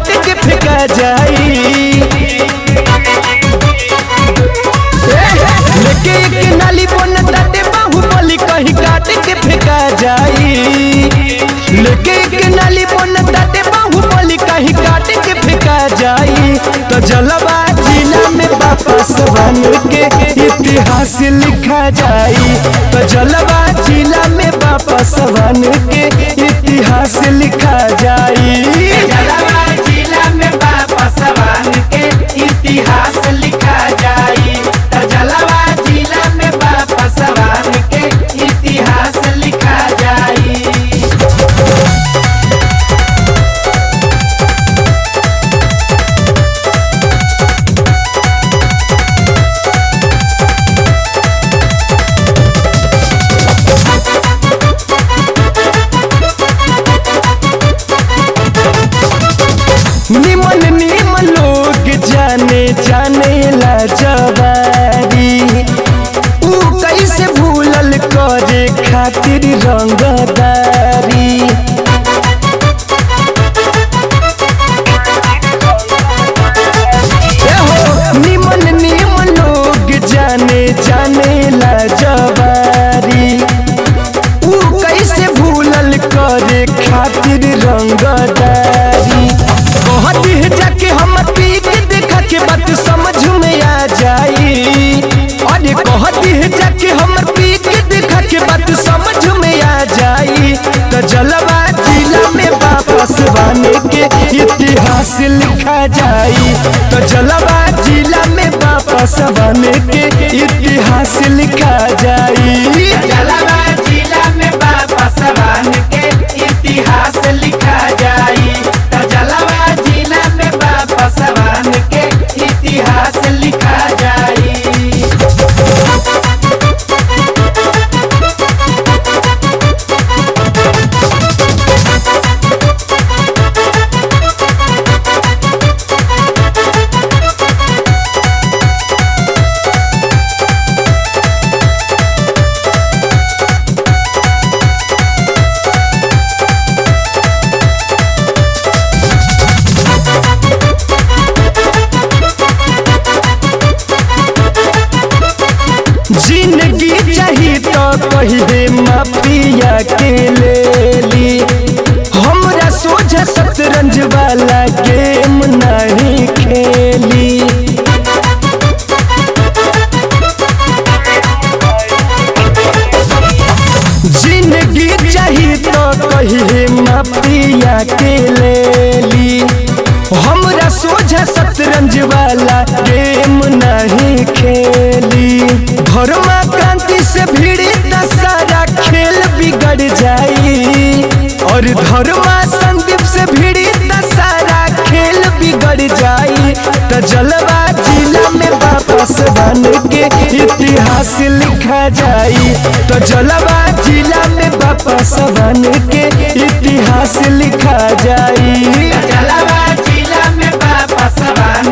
काट के फेंका जाई लेके एक नाली बन ताटे बाहुबली कहीं काट के फेंका जाई लेके एक नाली बन ताटे बाहुबली कहीं काट के फेंका जाई तो जलवा जिला में वापस बन के इतिहास लिखा जाई तो जलवा जिला में वापस बन के इतिहास लिखा जाई जलवा जिला में बाबा सवान के इतिहास लिखा जाई तो जलवा जिला में बाबा सवान के इतिहास लिखा जाई निमन निमन लोग जाने जाने ला जवारी ऊ कैसे भूलल करे खातिर रंगदारी एहो, निमन निमन लोग जाने जाने ला जवारी ऊ कैसे भूलल करे खातिर रंगदारी कहती है जाके हम पी के देखा के बात समझ में आ जाई अरे कहती है जाके हम पी के देखा के बात समझ में आ जाई तो जलवा जिला में वापस बने के इतिहास लिखा जाई तो जलवा जिला में वापस बने के इतिहास लिखा जाई जलवा जिला में बाबा सवान के इतिहास लिखा जाई तो जलवा जिला में बाबा सवान के इतिहास लिखा जाई जिंदगी चाही तो कहिए माफिया के ले ली हमरा सोझा शतरंज वाला गेम नहीं खेली जिंदगी चाही तो कहिए माफिया के ले ली हमरा सोझा शतरंज वाला गेम नहीं खेली धर्मा क्रांति से भिड़ी त सारा खेल बिगड़ जाई और धर्मा संदीप से भिड़ी त सारा खेल बिगड़ जाई त जलवा जिला में वापस बन के इतिहास लिखा जाई तो जलवा जिला में वापस बन के इतिहास लिखा जाई जलवा जिला में बाबा सवान